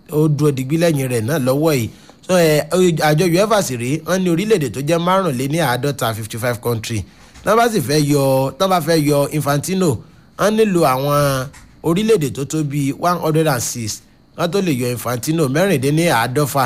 ó dúró digbí lẹ́yìn rẹ̀ náà lọ́wọ́ yìí so ẹ àjọ uefa sì rí wọn ní orílẹ̀-èdè tó jẹ́ márùnléní àádọ́ta fifty five country tí wọ́n bá sì fẹ́ yọ tí wọ́n bá fẹ́ yọ infantino wọ́n nílò àwọn orílẹ̀-èdè tó tó bíi one hundred and six wọ́n tó lè yọ infantino mẹ́rìndínní àádọ́fà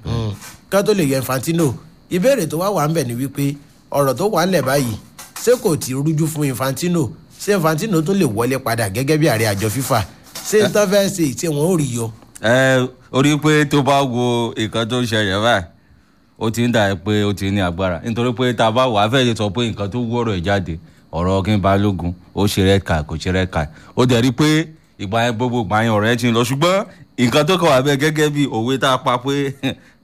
kí wọ́n tó lè yọ infantino ìbéèrè tó wá wà ń bẹ̀ ni wípé ọ̀rọ̀ tó wà ń lẹ̀ báyìí ṣé kò tí rújú fún infantino ṣé infantino tún lè wọlé padà gẹ́gẹ́ bí ààrẹ àjọ fifa ṣé n tán fẹ́ ṣe tí wọ́n ò rí yọ. ẹ orí pé tó bá wo nǹkan tó ń ṣẹlẹ̀ báyìí ó ti ń dà pé ó ti ní agbára nítorí pé tá a bá wà á fẹ́ lè sọ pé nǹkan tó wọ́rọ̀ ẹ̀ jáde ọ̀rọ̀ kí n balógun ó ṣe red card kò ṣe red card ó dẹ̀ rí pé ìgbà yẹn gbogbo ìgbà yẹn ọ̀rọ̀ yẹn ti ń lọ ṣùgbọ́n nǹkan tó kàn wá bẹ́ẹ̀ gẹ́gẹ́ bí òwe tá a pa pé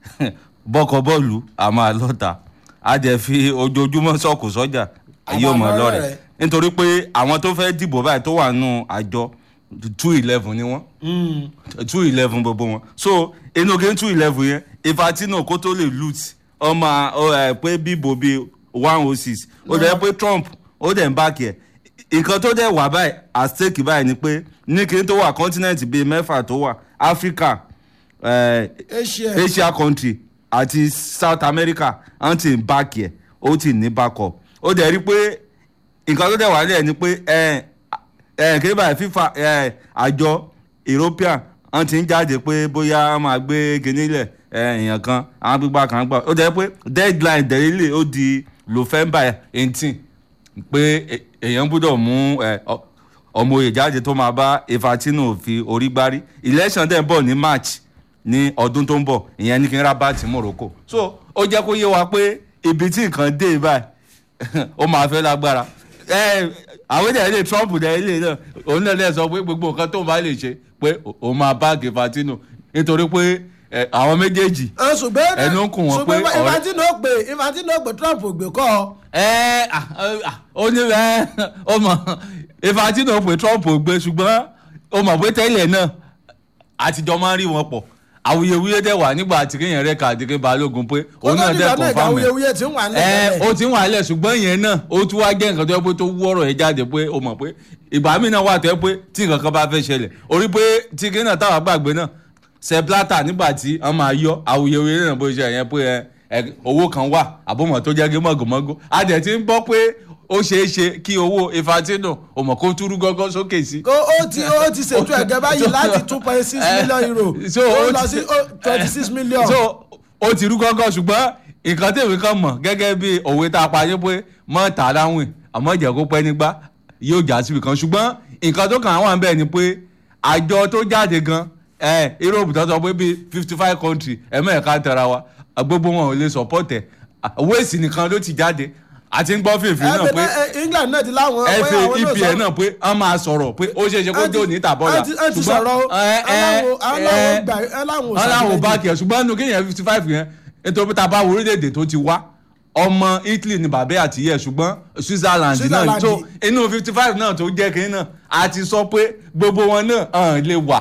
bọ́kọ bọ́ọ̀lù a máa lọ́ta a dẹ̀ fi ojoojúmọ́ sọ̀kò sọ́jà yóò mọ̀ lọ́rẹ̀ nítorí pé àwọn tó fẹ́ dìbò báyìí tó wà nù àjọ two eleven ni wọ́n two eleven gbogbo wọn so inú kí n two eleven yẹn Infantino kó tó lè loot ọmọ ẹ pé bíbò bíi one oh six ó dẹ̀ pé Trump ó dẹ̀ ń bá kí ẹ̀ nǹkan tó dẹ̀ wà báyìí at stake báyìí ni pé ní kí n tó wà continent bíi mẹ́fà tó wà Africa eh, Asia. Asia country àti South America wọ́n ti ń bá kí ẹ̀ ó ti ní backup ó dẹ̀ rí pé nǹkan tó dẹ̀ wà nílẹ̀ ni pé ẹ̀ ẹ̀ kí báyìí FIFA ẹ̀ àjọ European wọ́n ti ń jáde pé bóyá wọ́n máa gbé kinní lẹ̀ ẹ̀ èèyàn kan àwọn gbígbà kan gbà ó dẹ̀ pé deadline dẹ̀lílẹ̀ ó di November eighteen pé è- èèyàn gbọ́dọ̀ mú ẹ̀, ọ- ọmọ òye jáde tó máa bá Infantino fi orí gbárí election dẹ̀ ń bọ̀ ní March ní ọdún tó ń bọ̀ ìyẹn ní kí n Rabat Morocco so ó jẹ́ kó yé wa pé ibi tí nǹkan dé báyìí ó máa fẹ́ lágbára ẹ àwọn èdè ilé Trump dẹ̀ ilé náà òun náà lè sọ pé gbogbo nǹkan tó bá lè ṣe pé òun máa bá Infantino nítorí pé ẹ, àwọn méjèèjì ẹ ṣùgbọ́n Ẹnu ń kùn wọ́n pé ṣùgbọ́n ọ̀rẹ́- infantino pé infantino pé trump ò gbé kọ́ ọ. ẹ à, à, ó ní ẹ ó mọ Infantino pé Trump ò gbé ṣùgbọ́n ó mọ̀ pé tẹ́lẹ̀ náà àtijọ́ máa ń rí wọn pọ̀ awuyewuye dẹ̀ wà nígbà tí kéèyàn rẹ̀ kà àdìgẹ́ balógun pé òun náà dẹ̀ kó tó confam ẹ̀ awuyewuye tí ń wà ẹ nílẹ̀ ó ti ń wà lẹ̀ ṣùgbọ́n yẹn náà ó tún wá jẹ́ nǹkan tó yẹ pé tó wú ọ̀rọ̀ yẹn jáde pé ó mọ̀ pé ìgbà míì náà wà tó yẹ pé tí nǹkan kan bá fẹ́ ṣẹlẹ̀ orí pé tí kí náà táwa gbàgbé náà Sepp Blatter nígbà tí wọ́n máa yọ awuyewuye náà bó ṣe yẹn pé ẹ, ẹ, owó kan wà àbọ̀mọ̀ tó jẹ́ gé mọ̀gòmọ́gò a dẹ̀ ti ń gbọ́ pé ó ṣeé ṣe kí owó Infantino ó mọ̀ kó túrú gọ́gọ́ sókè sí kó ó ti ó ti ṣètò ẹ̀gẹ́ báyìí láti two point six million euro so ó ó lọ ti- sí twenty six million. so ó ti rú gángan ṣùgbọ́n nǹkan tèmi kan mọ̀ gẹ́gẹ́ bí òwe tá a pa yín pé mọ́ tà láwìn àmọ́ ìjẹ́ kó pẹ́ nígbà yóò já síbi kan ṣùgbọ́n nǹkan tó kàn án wà ń bẹ̀ ni pé àjọ tó jáde gan ẹ Europe tó sọ pé bíi fifty five country ẹ̀mẹ́ẹ̀ká tẹ̀ra wa gbogbo wọn ò lè support ẹ̀ wéèsì nìkan ló ti jáde àti ń gbọ́ fèèfé ẹ náà pé pé ẹ, England náà ti láwọn pé fa àwọn náà EPL sọ- náà pé wọ́n máa sọ̀rọ̀ pé ó ṣeé ṣe kó ẹ ti- jó ní tàbọ́là ẹ ti- ẹ ti sọ̀rọ̀ o. ẹ, ẹ, Aláwo- aláwo ẹ, gbà- aláwo ò aláwo ṣàtìlẹ́yìn. bá kẹ̀ ṣùgbọ́n nínú kéèyàn fifty five yẹn nítorí tá a bá wo orílẹ̀-èdè tó ti wá ọmọ Italy ni bàbá àti yẹ ṣùgbọ́n Switzerland náà Switzerland. tó inú fifty five náà tó jẹ́ kínní náà a ti sọ pé gbogbo wọn náà hàn lè wà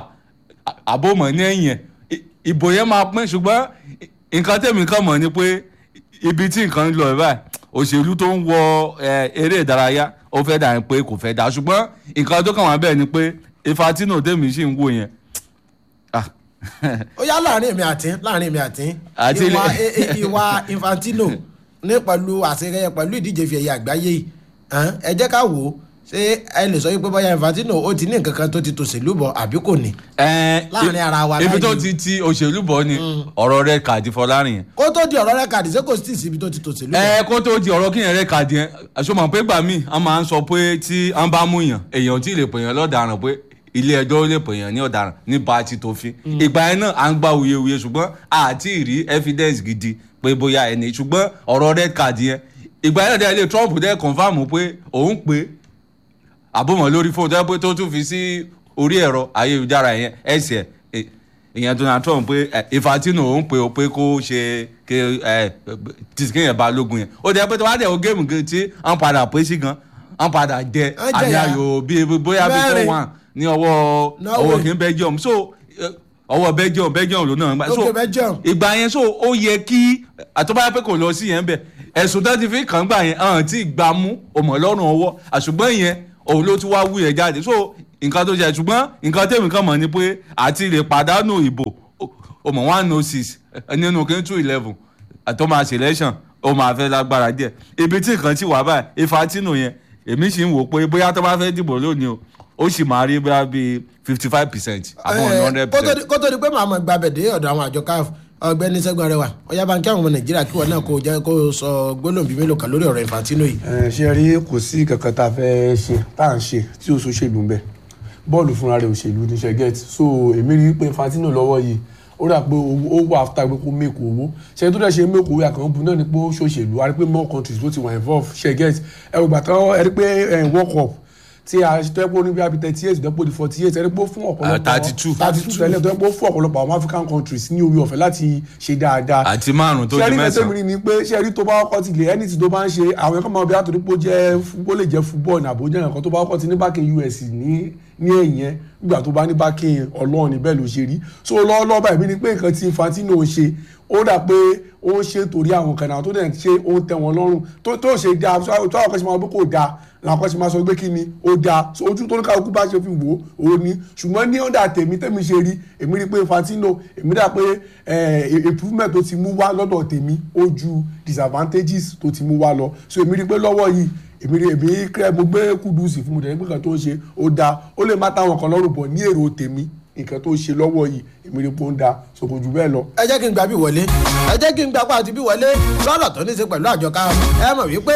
à- àbòmọ̀ ní ẹ̀yìn ẹ̀ I- ìbò yẹn máa pín ṣùgbọ́n i- nǹkan tẹ̀mí kan mọ̀ ni pé ibi tí nǹkan ń lọ ẹ̀ báyìí òṣèlú tó ń wọ ẹ, eré ìdárayá ó fẹ́ dà ní pé kò fẹ́ dà ṣùgbọ́n nǹkan tó kàn wá bẹ́ẹ̀ ni pé Infantino tẹ̀mí sì ń wò yẹn ah, ó yá láàrin èmi àti láàrin èmi àti Àti ìwà ilé- ẹ- ẹ- ìwà Infantino ní pẹ̀lú àṣeyẹ pẹ̀lú ìdíje fi ẹ̀yẹ àgbáyé yìí hàn, ẹ jẹ́ ká wò ó ṣé ẹ lè sọ wípé bóyá Infantino ó ti ní nǹkan kan tó ti tòṣèlú bọ̀ àbí kò ní. ẹ, Láàrin ara wa ibi tó báyìí. ti ti òṣèlú bọ̀ ni ọ̀rọ̀ rẹ̀ kàdí Fọlárin yẹn kó tó di ọ̀rọ̀ rẹ̀ kàdí ṣé kò sí tì síbi tó ti tòṣèlú bọ̀. ẹ kó tó di ọ̀rọ̀ kíyàn rẹ̀ kàdí yẹn àṣọmọ̀ pé gbà míì a máa ń sọ pé tí wọ́n bá mú yàn èèyàn tí ì lè pèèyàn lọ́daràn pé ilé ẹjọ́ lè pèèyàn ní ọ̀daràn nípa ti tòfin ìgbà yẹn náà à ń gba wuyewuye ṣùgbọ́n àti ìrí evidence gidi pé bóyá ẹni ṣùgbọ́n ọ̀rọ̀ rẹ̀ kàdí yẹn ìgbà yẹn náà dẹ́ ilé Trump dẹ́ confam pé òun pé àbọ̀mọ̀ lórí fóònù tó yẹ pé tó tún fi sí orí ẹ̀rọ ayélujára yẹn ẹ̀sẹ̀ ẹ̀, ìyẹn Donald Trump pé ẹ̀, Infantino òun pé o pé kó ṣe ké ẹ̀ tìsíkìyàn balógun yẹn ó dẹ́ pé tó wá dẹ̀ o géèmù gan tí wọ́n padà pé sí gan wọ́n padà jẹ Wọ́n jẹ àmì ya. ayò bíi bóyá bíi Mẹ́rin. four one ní ọwọ́ Norway. ọwọ́ kìí Belgium so ẹ̀, ọwọ́ Belgium Belgium ló náà gbà so Okay, Belgium. ìgbà yẹn so ó yẹ kí àtọ́báyá pé kò lọ sí yẹn bẹ̀ ẹ̀sùn tó ti fi kàn gbà yẹn hàn tí gbà mú ọmọ lọ́rùn ọwọ́ àṣùgbọ́n yẹn òun ló tún wá wú yẹn jáde so nǹkan tó ṣe ṣùgbọ́n nǹkan tèmi kan mọ̀ ni pé àti lè pàdánù ìbò ó- o mọ̀ one oh six nínú kí n two eleven àtọ́ máa ṣe election ó máa fẹ́ lágbára díẹ̀ ibi tí nǹkan ti wà báyìí Infantino yẹn èmi sì ń wò pé bóyá tó bá fẹ́ dìbò lónìí o ó sì máa rí bóyá bíi fifty five percent àbọ̀ one hundred percent. kó tó di pé màá mọ̀ gbàbẹ̀ dé ọ̀dọ̀ àwọn àjọ CAF ọ̀gbẹ́ni Ṣẹ́gun Arẹwà ọ̀yá bá ń kí àwọn ọmọ Nàìjíríà kí wọn náà kó jẹ́ kó sọ gbólóhùn bíi mélòó kan lórí ọ̀rọ̀ Infantino yìí. ẹ ṣe rí kò sí kankan tá a fẹ́ ṣe tá à ń ṣe tí o ṣòṣèlú ń bẹ bọ́ọ̀lù fúnra rẹ̀ òṣèlú ní ṣe get so èmi rí i pé Infantino lọ́wọ́ yìí ó rà pé ó wà after pé kó make owó ṣe tó dẹ̀ ṣe make owó àkànwó bu náà ni pé ó ṣòṣèlú a rí pé more countries ló ti wà involve ṣe get ẹ ò gbà tán ẹ rí pé world cup tí a ṣe tẹ́pọ̀ ní bíi thirty eight dẹ́pọ̀ di forty eight ẹni pé ó fún ọ̀pọ̀lọpọ̀ thirty two thirty two tẹ́lẹ̀ tó yẹ pé ó fún ọ̀pọ̀lọpọ̀ àwọn African countries ní orí ọ̀fẹ́ láti ṣe dáadáa àti márùn tó di ṣẹ́rí mẹ́sàn-án. mẹ́sàn-án ni pé ṣẹ́rí tó bá kọ́ ti lè ẹni tí tó bá ń ṣe àwọn ẹ̀kọ́ máa bí àtòrí pé ó jẹ́ ó lè jẹ́ football ní àbójá nǹkan tó bá kọ́ ti ní bákin US ní ní ẹ̀yìn ẹ̀ nígbà tó bá ní bákin ọlọ́run níbẹ̀ ló ṣe rí so lọ́wọ́lọ́wọ́ báyìí bí ni pé nǹkan tí Infantino ń ṣe ó dà pé ó ń ṣe torí àwọn kan náà tó dẹ̀ ń ṣe ó ń tẹ́ wọn lọ́rùn tó tó ṣe dáa tó àwọn kan ṣe máa gbé kò dáa làwọn kan ṣe máa sọ pé kí ni ó dáa so ojú tó ní káwọn kú bá ṣe fi wò ó ní ṣùgbọ́n ní ọ̀dà tèmi tèmi ṣe rí èmi rí pé Infantino èmi dà pé improvement tó ti mú wá lọ́dọ̀ tèmi ó ju disadvantages tó ti mú wá lọ so èmi rí pé lọ́wọ́ yìí èmi rí èmi kẹ́ mo gbé kúdùsì fún mi tẹ̀lé pé nǹkan tó ń ṣe ó dáa ó lè má táwọn kan lọ́rùn bọ̀ ní èrò tèmi nǹkan tó ń ṣe lọ́wọ́ yìí èmi rí pé ó ń da so kò jù bẹ́ẹ̀ lọ. ẹ jẹ́ kí n gbà bí wọlé ẹ jẹ́ kí n gbà pàtó bí wọlé lọ́rọ̀ tó ní í ṣe pẹ̀lú àjọ CAF ẹ mọ̀ wípé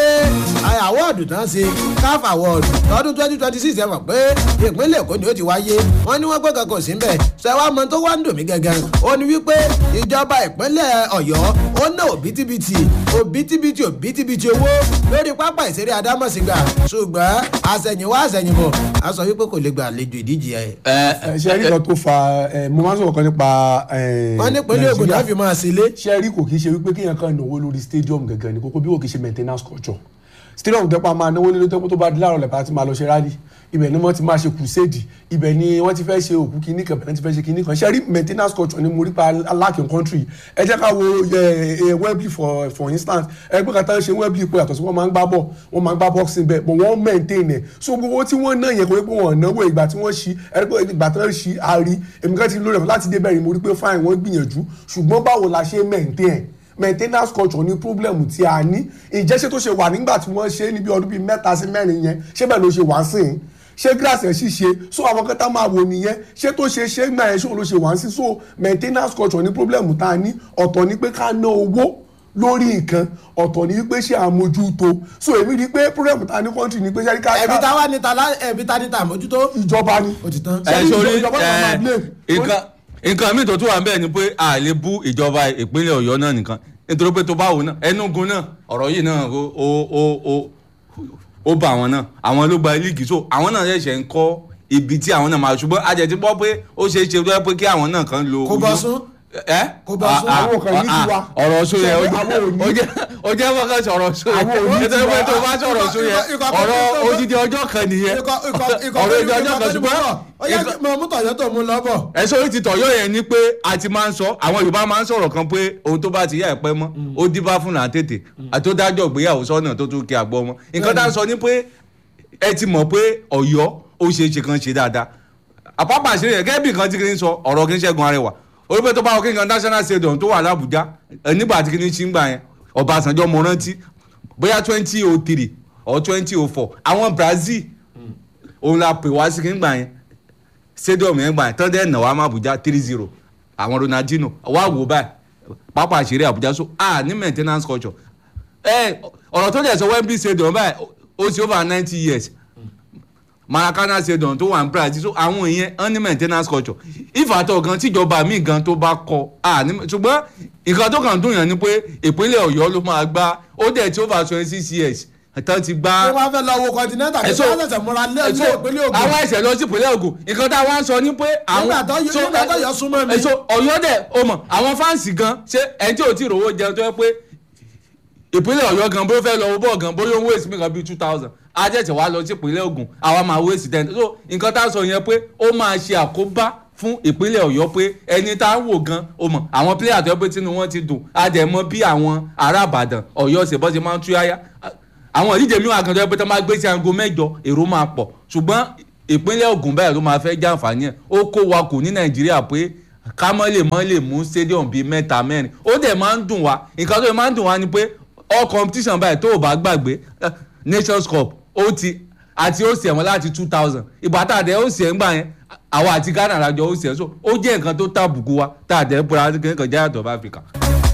àwọ̀dù tán ṣe CAF award lọ́dún twenty twenty six ẹ mọ̀ pé ìpínlẹ̀ Èkó ni ó ti wáyé wọ́n ní wọ́n pé kankan sí mbẹ̀ ṣe wá mọ tó wá ń dùn mí gangan ó ní wípé ìjọba ìpínlẹ̀ Ọ̀yọ́ ó ná òbítíbitì òbítíbitì òbítíbitì owó lórí pápá ìṣeré Adámọ̀sígbà ṣùgbọ́n àṣẹ̀yìnwá àṣẹ̀yìnbọ̀ a sọ wípé kò lè gbà àlejò ìdíje ẹ̀. ẹ ṣe rí kan tó fa ẹ mo máa ń sọ̀rọ̀ kan nípa ẹ wọ́n ní ìpínlẹ̀ Ògùn náà fi máa ṣe lé. ṣe rí kò kí ṣe wípé kéèyàn kan náwó lórí stadium gangan ní kókó bí kò kí ṣe maintenance culture stadium tó pa máa náwó nílé tó tó bá di láàárọ̀ lẹ́pàá ti máa lọ ṣe rally ibẹ̀ ni wọ́n ti máa ṣe crusade ibẹ̀ ni wọ́n ti fẹ́ ṣe òkú kínní kan bẹ̀rẹ̀ ti fẹ́ ṣe kínní kan ṣe rí maintenance culture ni mo rí pa alákin country ẹ jẹ́ ká wo Wembley for for instance ẹgbẹ́ kan tó ń ṣe Wembley pé àtọ̀sí wọ́n máa ń gbá bọ̀ wọ́n máa ń gbá boxing bẹ́ẹ̀ but wọ́n maintain ẹ̀ so gbogbo tí wọ́n náà yẹ kó pé wọ́n náwó ìgbà tí wọ́n ṣí ẹgbẹ́ ìgbà tí wọ́n ṣí àárí èmi kan ti lórí ẹ̀ láti dé bẹ́ẹ̀ mo rí pé fine wọ́n gbìyànjú ṣùgbọ́n báwo la ṣe maintain maintenance culture ní problem tí a ní ìjẹ́sẹ̀ tó ṣe wà nígbà tí wọ́n ṣe níbi ọdún bíi mẹ́ta sí mẹ́rin yẹn ṣé bẹ́ẹ̀ ló ṣe wá sí i ṣé grass ẹ̀ sì ṣe so àwọn kan tá máa wò nìyẹn ṣé tó ṣe ṣé gbà ẹ̀ ṣó ló ṣe wá sí so maintenance culture ní problem tá a ní ọ̀tọ̀ ni pé ká ná owó lórí nǹkan ọ̀tọ̀ ni wípé ṣe àmójútó so èmi rí i pé problem ta ní country ni pé ṣe ká ẹ̀bí ta wá níta ẹ̀bí ta níta àmójútó. ìjọba ni. ó ti tán. ẹ sori ìjọba náà máa blame. nǹkan nǹkan míì tó tún wà ń bẹ̀ ni pé a lè bú ìjọba ìpínlẹ̀ Ọ̀yọ́ náà nìkan nítorí pé tó bá wò náà Enugu náà ọ̀rọ̀ yìí náà ó ó ó ó bá àwọn náà àwọn ló gba líìgì so àwọn náà ṣẹ̀ṣẹ̀ ń kọ́ ibi tí àwọn náà máa ṣùgbọ́n a jẹ̀ ti gbọ́ pé ó ṣeé ṣe tó yẹ pé kí àwọn náà kan lo Kó bọ́ sún. ẹ Kó bọ́ sún. Àwọn kan ní tiwa. ọ̀rọ̀ sún yẹn ó Ṣé àwọn ò ní? jẹ́- ó jẹ́ ó jẹ́ fọ́kàn sọ̀rọ̀ sún yẹn Àwọn ò ní nítorí pé tiwa. tó bá sọ̀rọ̀ sún yẹn Ikọ̀- ikọ̀- ọ̀rọ̀ ikọ̀- odidi ọjọ́ kan nìyẹn ikọ̀- ikọ̀- ikọ̀- ọ̀rọ̀ odidi ọjọ́ kan ikọ̀- ṣùgbọ́n ó yẹ kí mo mú tọ̀yọ́ tó mú lọ́bọ̀. ẹ̀sọ́ orí ti tọ̀yọ́ yẹn ni pé a ti máa ń sọ àwọn Yorùbá máa ń sọ̀rọ̀ kan pé ohun tó bá ti yá ẹ̀ pẹ́ mọ́ ó díbá fún náà tètè àtòdájọ́ ìgbéyàwó sọ́nà tó tún kí àgbọ̀ ọmọ nǹkan tá a sọ ni pé ẹ ti mọ̀ pé Ọ̀yọ́ ó ṣe é ṣe kan ṣe dáadáa àpapọ̀ àṣírí yẹn gẹ́gẹ́ bí nǹkan tí kì í sọ ọ̀rọ̀ kì í ṣẹ́gun arẹwà orí pé tó bá wọ kí nǹkan national stadium tó wà l'Àbújá ẹ, nígbà tí kì í ṣí ń gbà yẹn Ọbásanjọ́ mo rántí bóyá twenty oh three or twenty oh four àwọn Brazil òun la pè wá sí kí n gbà yẹn stadium yẹn gbà yẹn tán dẹ́ nà wá má Abuja three zero àwọn Ronaldinho wá wò báyìí pápá àṣírí Abuja so a ní maintenance culture ẹ ọ̀rọ̀ tó dẹ̀ sọ Wembley stadium báyìí ó sì over ninety years Maracana stadium tó wà ní Brazil so àwọn ìyẹn wọ́n ní maintenance culture ìfàtọ̀ gan tíjọba míì gan tó bá kọ a ní ṣùgbọ́n nǹkan tó kàn dùn yàn ni pé ìpínlẹ̀ Ọ̀yọ́ ló máa gbá ó dẹ̀ tí over twenty six years tán ti gbá ṣé wọ́n fẹ́ lọ wo continental kí Ẹ̀sọ́- wọ́n ṣẹ̀ṣẹ̀ múra lé ilé ẹ̀sọ́- ìpínlẹ̀ Ògùn. àwọn ẹ̀sẹ̀ lọ sí ìpínlẹ̀ Ògùn nǹkan tá a wá ń sọ ni pé àwọn Nígbà tó yọ- so- nígbà tó yọ súnmọ́ mi. ẹ̀sọ́ Ọ̀yọ́ dẹ̀ o mọ̀ àwọn fáǹsì gan ṣé ẹni tí ò tí ì rówó jẹun tó yẹ pé ìpínlẹ̀ Ọ̀yọ́ gan bó fẹ́ lọ owó bọ̀ gan bóyá owó èsì mi kan bíi two thousand ajẹ́tẹ̀ wá lọ sí ìpínlẹ̀ Ògùn àwa máa wé sí ten so nǹkan tá a sọ yẹn pé ó máa ṣe àkóbá fún ìpínlẹ̀ Ọ̀yọ́ pé ẹni tá a ń wò gan o mọ̀ àwọn pílẹ̀yà tó yẹ pé tínú wọn ti dùn a dẹ̀ mọ̀ bí àwọn ará Ìbàdàn Ọ̀yọ́ ṣe bọ́ ṣe máa ń tú yáyá àwọn ìdíje mi wà kan tó yẹ pé tó máa gbé sí aago mẹ́jọ èrò máa pọ̀ ṣùgbọ́n ìpínlẹ̀ Ògùn báyìí ló máa fẹ́ jàǹfààní ẹ̀ ó kó wa kù ní Nàìjíríà pé ká mọ́ lè mọ́ lè mú stadium bíi mẹ́ta mẹ́rin ó dẹ̀ máa ń dùn wá nǹkan tó máa ń dùn wá ni pé all competition báyìí tó o bá gbàgbé eh, nations cup ó ti àti ó sì ẹ̀wọ̀n láti two thousand ìgbà tá a dẹ̀ ó sì ẹ̀ ń gbà yẹn àwa àti ghana lájọ ó sì ẹ̀ so ó jẹ́ nǹkan tó tàbùkù wa tá a dẹ̀ ń pera kékeré kan jẹ́ àtọ̀ of africa.